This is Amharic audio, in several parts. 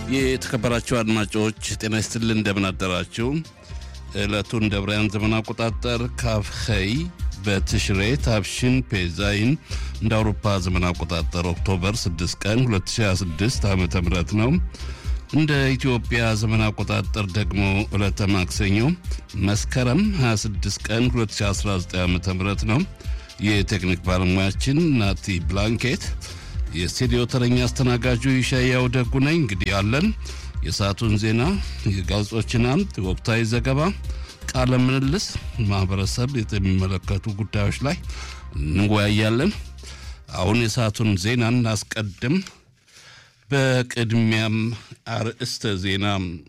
የተከበራችሁ አድማጮች ጤና ይስጥልን፣ እንደምን አደራችሁ። ዕለቱን ደብራያን ዘመን አቆጣጠር ካፍኸይ በትሽሬ ታብሽን ፔዛይን እንደ አውሮፓ ዘመን አቆጣጠር ኦክቶበር 6 ቀን 2026 ዓ ም ነው። እንደ ኢትዮጵያ ዘመን አቆጣጠር ደግሞ ዕለተ ማክሰኞ መስከረም 26 ቀን 2019 ዓ ም ነው። የቴክኒክ ባለሙያችን ናቲ ብላንኬት የስቱዲዮ ተረኛ አስተናጋጁ ይሻያው ደጉ ነኝ። እንግዲህ ያለን የሰዓቱን ዜና፣ የጋዜጦችን አምድ፣ ወቅታዊ ዘገባ፣ ቃለ ምልልስ፣ ማህበረሰብ የሚመለከቱ ጉዳዮች ላይ እንወያያለን። አሁን የሰዓቱን ዜና እናስቀድም። በቅድሚያም አርዕስተ ዜና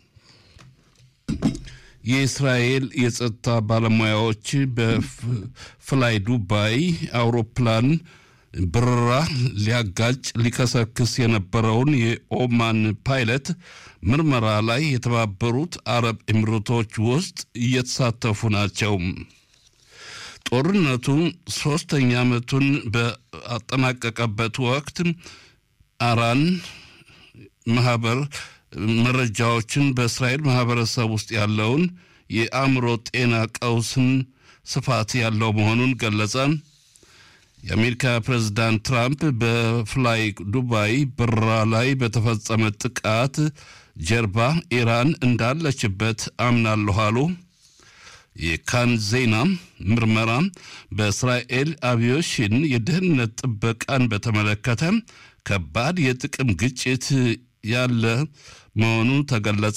የእስራኤል የጸጥታ ባለሙያዎች በፍላይ ዱባይ አውሮፕላን በረራ ሊያጋጭ ሊከሰክስ የነበረውን የኦማን ፓይለት ምርመራ ላይ የተባበሩት አረብ ኤሚሬቶች ውስጥ እየተሳተፉ ናቸው። ጦርነቱ ሶስተኛ ዓመቱን በአጠናቀቀበት ወቅት አራን ማህበር መረጃዎችን በእስራኤል ማህበረሰብ ውስጥ ያለውን የአእምሮ ጤና ቀውስን ስፋት ያለው መሆኑን ገለጸ። የአሜሪካ ፕሬዝዳንት ትራምፕ በፍላይ ዱባይ በረራ ላይ በተፈጸመ ጥቃት ጀርባ ኢራን እንዳለችበት አምናለሁ አሉ። የካን ዜና ምርመራ በእስራኤል አቪዬሽን የደህንነት ጥበቃን በተመለከተ ከባድ የጥቅም ግጭት ያለ መሆኑ ተገለጸ።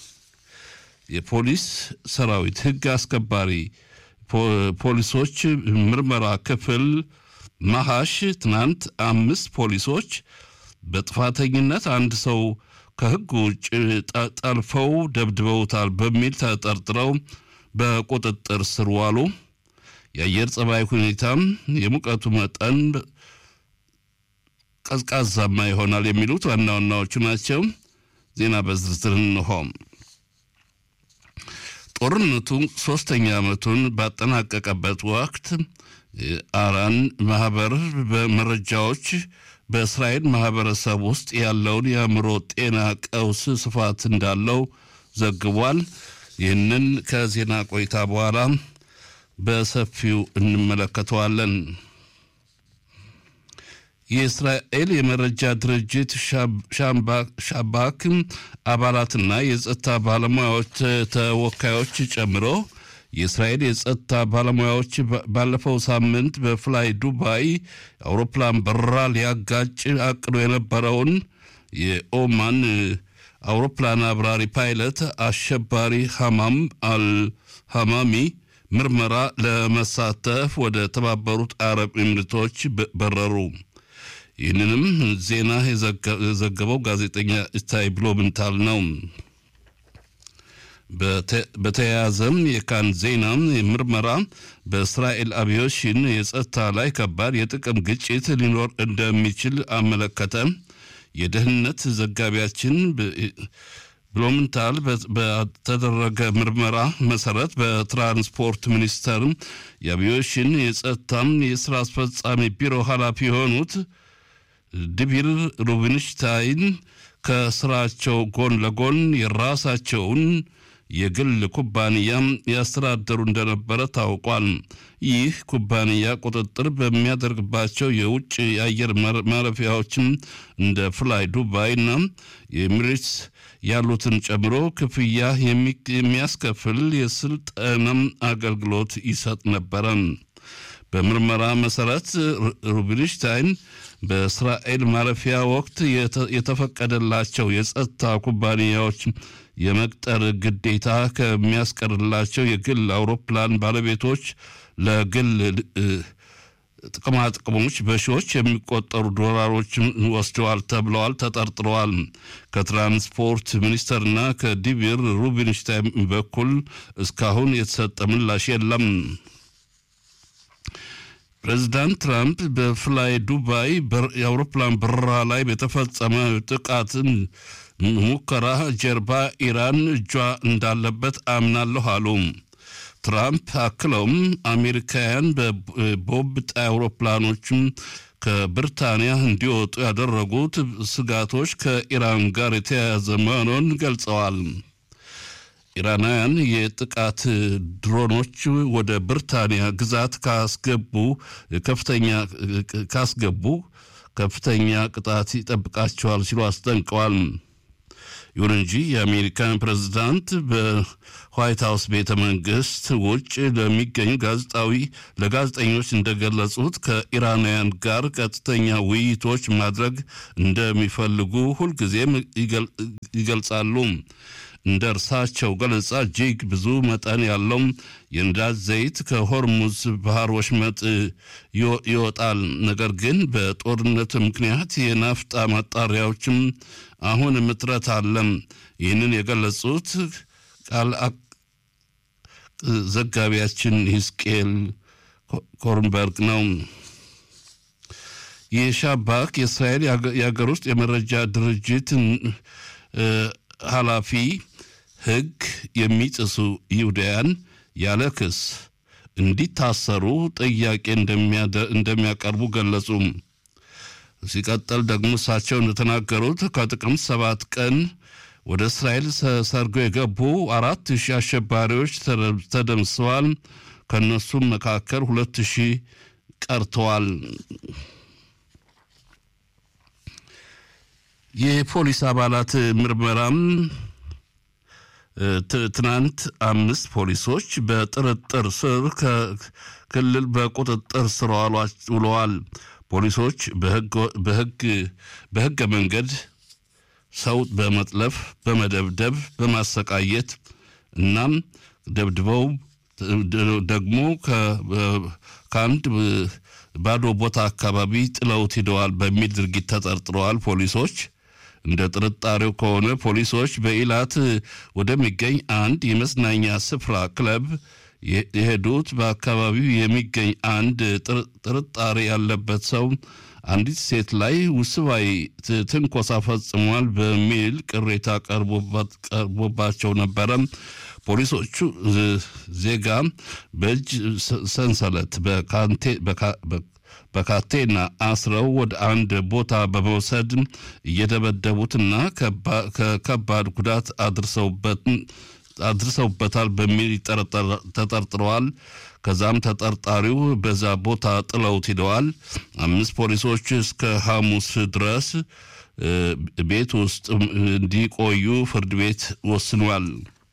የፖሊስ ሰራዊት ሕግ አስከባሪ ፖሊሶች ምርመራ ክፍል ማሃሽ ትናንት አምስት ፖሊሶች በጥፋተኝነት አንድ ሰው ከሕግ ውጭ ጠልፈው ደብድበውታል በሚል ተጠርጥረው በቁጥጥር ስር ዋሉ። የአየር ጸባይ ሁኔታም የሙቀቱ መጠን ቀዝቃዛማ ይሆናል የሚሉት ዋና ዋናዎቹ ናቸው። ዜና በዝርዝር እንሆ። ጦርነቱ ሶስተኛ ዓመቱን ባጠናቀቀበት ወቅት አራን ማህበር በመረጃዎች በእስራኤል ማህበረሰብ ውስጥ ያለውን የአእምሮ ጤና ቀውስ ስፋት እንዳለው ዘግቧል። ይህንን ከዜና ቆይታ በኋላ በሰፊው እንመለከተዋለን። የእስራኤል የመረጃ ድርጅት ሻባክ አባላትና የጸጥታ ባለሙያዎች ተወካዮች ጨምሮ የእስራኤል የጸጥታ ባለሙያዎች ባለፈው ሳምንት በፍላይ ዱባይ አውሮፕላን በረራ ሊያጋጭ አቅዶ የነበረውን የኦማን አውሮፕላን አብራሪ ፓይለት አሸባሪ ሐማም አልሐማሚ ምርመራ ለመሳተፍ ወደ ተባበሩት አረብ ኤሚሬቶች በረሩ። ይህንንም ዜና የዘገበው ጋዜጠኛ ስታይ ብሎምንታል ነው። በተያያዘም የካን ዜና ምርመራ በእስራኤል አቪዬሽን የጸጥታ ላይ ከባድ የጥቅም ግጭት ሊኖር እንደሚችል አመለከተ። የደህንነት ዘጋቢያችን ብሎምንታል በተደረገ ምርመራ መሰረት በትራንስፖርት ሚኒስቴር የአቪዬሽን የጸጥታም የስራ አስፈጻሚ ቢሮ ኃላፊ የሆኑት ድቢር ሩብንሽታይን ከስራቸው ጎን ለጎን የራሳቸውን የግል ኩባንያ ያስተዳደሩ እንደነበረ ታውቋል። ይህ ኩባንያ ቁጥጥር በሚያደርግባቸው የውጭ የአየር ማረፊያዎችም እንደ ፍላይ ዱባይና የኤሚሬትስ ያሉትን ጨምሮ ክፍያ የሚያስከፍል የስልጠናም አገልግሎት ይሰጥ ነበረ። በምርመራ መሰረት ሩቢንሽታይን በእስራኤል ማረፊያ ወቅት የተፈቀደላቸው የጸጥታ ኩባንያዎች የመቅጠር ግዴታ ከሚያስቀርላቸው የግል አውሮፕላን ባለቤቶች ለግል ጥቅማ ጥቅሞች በሺዎች የሚቆጠሩ ዶላሮች ወስደዋል ተብለዋል ተጠርጥረዋል። ከትራንስፖርት ሚኒስቴርና ከዲቪር ሩቢንሽታይን በኩል እስካሁን የተሰጠ ምላሽ የለም። ፕሬዚዳንት ትራምፕ በፍላይ ዱባይ የአውሮፕላን በረራ ላይ በተፈጸመ ጥቃትን ሙከራ ጀርባ ኢራን እጇ እንዳለበት አምናለሁ አሉ። ትራምፕ አክለውም አሜሪካውያን በቦምብ ጣይ አውሮፕላኖችም ከብሪታንያ እንዲወጡ ያደረጉት ስጋቶች ከኢራን ጋር የተያያዘ መሆኑን ገልጸዋል። ኢራናውያን የጥቃት ድሮኖች ወደ ብሪታንያ ግዛት ካስገቡ ከፍተኛ ካስገቡ ከፍተኛ ቅጣት ይጠብቃቸዋል ሲሉ አስጠንቀዋል። ይሁን እንጂ የአሜሪካን ፕሬዝዳንት በዋይት ሀውስ ቤተ መንግስት ውጭ ለሚገኙ ጋዜጣዊ ለጋዜጠኞች እንደገለጹት ከኢራናውያን ጋር ቀጥተኛ ውይይቶች ማድረግ እንደሚፈልጉ ሁልጊዜም ይገልጻሉ። እንደ እርሳቸው ገለጻ እጅግ ብዙ መጠን ያለው የነዳጅ ዘይት ከሆርሙዝ ባህር ወሽመጥ ይወጣል። ነገር ግን በጦርነት ምክንያት የናፍጣ ማጣሪያዎችም አሁን እጥረት አለ። ይህንን የገለጹት ቃል ዘጋቢያችን ሂስቅኤል ኮርንበርግ ነው። የሻባክ የእስራኤል የሀገር ውስጥ የመረጃ ድርጅት ኃላፊ ሕግ የሚጥሱ ይሁዳያን ያለ ክስ እንዲታሰሩ ጥያቄ እንደሚያቀርቡ ገለጹ። ሲቀጥል ደግሞ እሳቸው እንደተናገሩት ከጥቅምት ሰባት ቀን ወደ እስራኤል ሰርገው የገቡ አራት ሺህ አሸባሪዎች ተደምስሰዋል። ከእነሱም መካከል ሁለት ሺህ ቀርተዋል። የፖሊስ አባላት ምርመራም ትናንት አምስት ፖሊሶች በጥርጥር ስር ከክልል በቁጥጥር ስር ውለዋል። ፖሊሶች በህገ መንገድ ሰው በመጥለፍ በመደብደብ በማሰቃየት እናም ደብድበው ደግሞ ከአንድ ባዶ ቦታ አካባቢ ጥለውት ሂደዋል በሚል ድርጊት ተጠርጥረዋል ፖሊሶች። እንደ ጥርጣሬው ከሆነ ፖሊሶች በኢላት ወደሚገኝ አንድ የመዝናኛ ስፍራ ክለብ የሄዱት በአካባቢው የሚገኝ አንድ ጥርጣሬ ያለበት ሰው አንዲት ሴት ላይ ውስባዊ ትንኮሳ ፈጽሟል በሚል ቅሬታ ቀርቦባቸው ነበረ። ፖሊሶቹ ዜጋ በእጅ ሰንሰለት በካቴና አስረው ወደ አንድ ቦታ በመውሰድ እየደበደቡትና ከከባድ ጉዳት አድርሰውበታል በሚል ተጠርጥረዋል። ከዛም ተጠርጣሪው በዛ ቦታ ጥለውት ሂደዋል። አምስት ፖሊሶች እስከ ሐሙስ ድረስ ቤት ውስጥ እንዲቆዩ ፍርድ ቤት ወስኗል።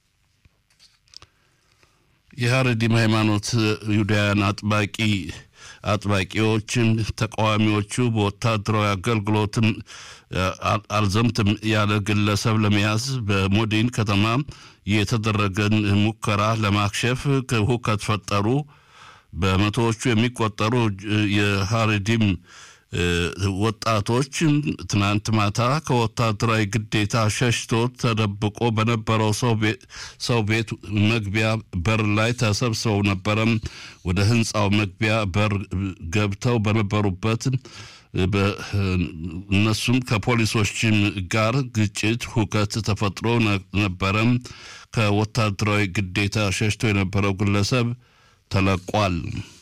የሀረዲም ሃይማኖት ይሁዳውያን አጥባቂ አጥባቂዎችን ተቃዋሚዎቹ በወታደራዊ አገልግሎትም አልዘምትም ያለ ግለሰብ ለመያዝ በሞዲን ከተማ የተደረገን ሙከራ ለማክሸፍ ሁከት ፈጠሩ። በመቶዎቹ የሚቆጠሩ የሀረዲም ወጣቶች ትናንት ማታ ከወታደራዊ ግዴታ ሸሽቶ ተደብቆ በነበረው ሰው ቤት መግቢያ በር ላይ ተሰብስበው ነበረም። ወደ ህንፃው መግቢያ በር ገብተው በነበሩበት እነሱም ከፖሊሶችም ጋር ግጭት፣ ሁከት ተፈጥሮ ነበረም። ከወታደራዊ ግዴታ ሸሽቶ የነበረው ግለሰብ ተለቋል።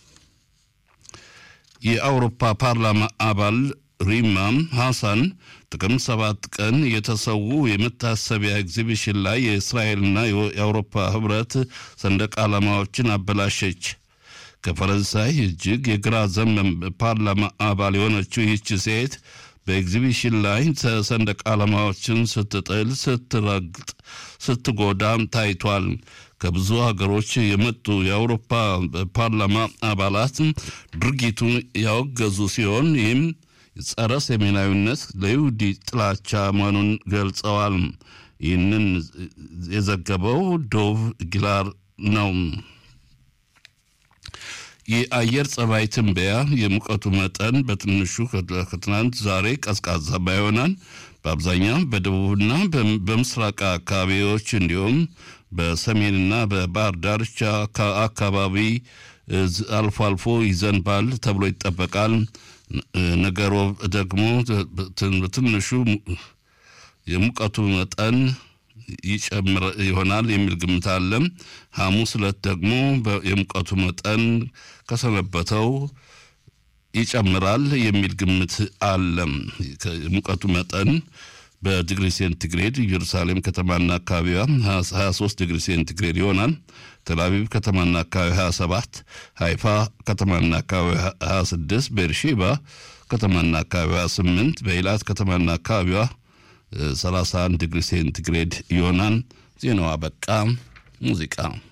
የአውሮፓ ፓርላማ አባል ሪማም ሐሳን ጥቅምት ሰባት ቀን የተሰዉ የመታሰቢያ ኤግዚቢሽን ላይ የእስራኤልና የአውሮፓ ህብረት ሰንደቅ ዓላማዎችን አበላሸች። ከፈረንሳይ እጅግ የግራ ዘመም ፓርላማ አባል የሆነችው ይህች ሴት በኤግዚቢሽን ላይ ሰንደቅ ዓላማዎችን ስትጥል፣ ስትረግጥ፣ ስትጎዳም ታይቷል። ከብዙ ሀገሮች የመጡ የአውሮፓ ፓርላማ አባላት ድርጊቱን ያወገዙ ሲሆን ይህም ጸረ ሰሜናዊነት ለይሁዲ ጥላቻ መሆኑን ገልጸዋል። ይህንን የዘገበው ዶቭ ጊላር ነው። የአየር ጸባይ ትንበያ የሙቀቱ መጠን በትንሹ ከትናንት ዛሬ ቀዝቃዛማ ይሆናል። በአብዛኛው በደቡብና በምስራቅ አካባቢዎች እንዲሁም በሰሜንና በባህር ዳርቻ አካባቢ አልፎ አልፎ ይዘንባል ተብሎ ይጠበቃል። ነገሮ ደግሞ በትንሹ የሙቀቱ መጠን ይጨምር ይሆናል የሚል ግምት አለ። ሐሙስ ዕለት ደግሞ የሙቀቱ መጠን ከሰነበተው ይጨምራል የሚል ግምት አለ። ሙቀቱ መጠን በዲግሪ ሴንቲግሬድ ኢየሩሳሌም ከተማና አካባቢዋ 23 ዲግሪ ሴንቲግሬድ ይሆናል። ቴልአቪቭ ከተማና አካባቢ 27፣ ሃይፋ ከተማና አካባቢ 26፣ ቤርሼባ ከተማና አካባቢዋ 8፣ በኢላት ከተማና አካባቢዋ 31 ዲግሪ ሴንቲግሬድ ይሆናል። ዜናው አበቃ። ሙዚቃ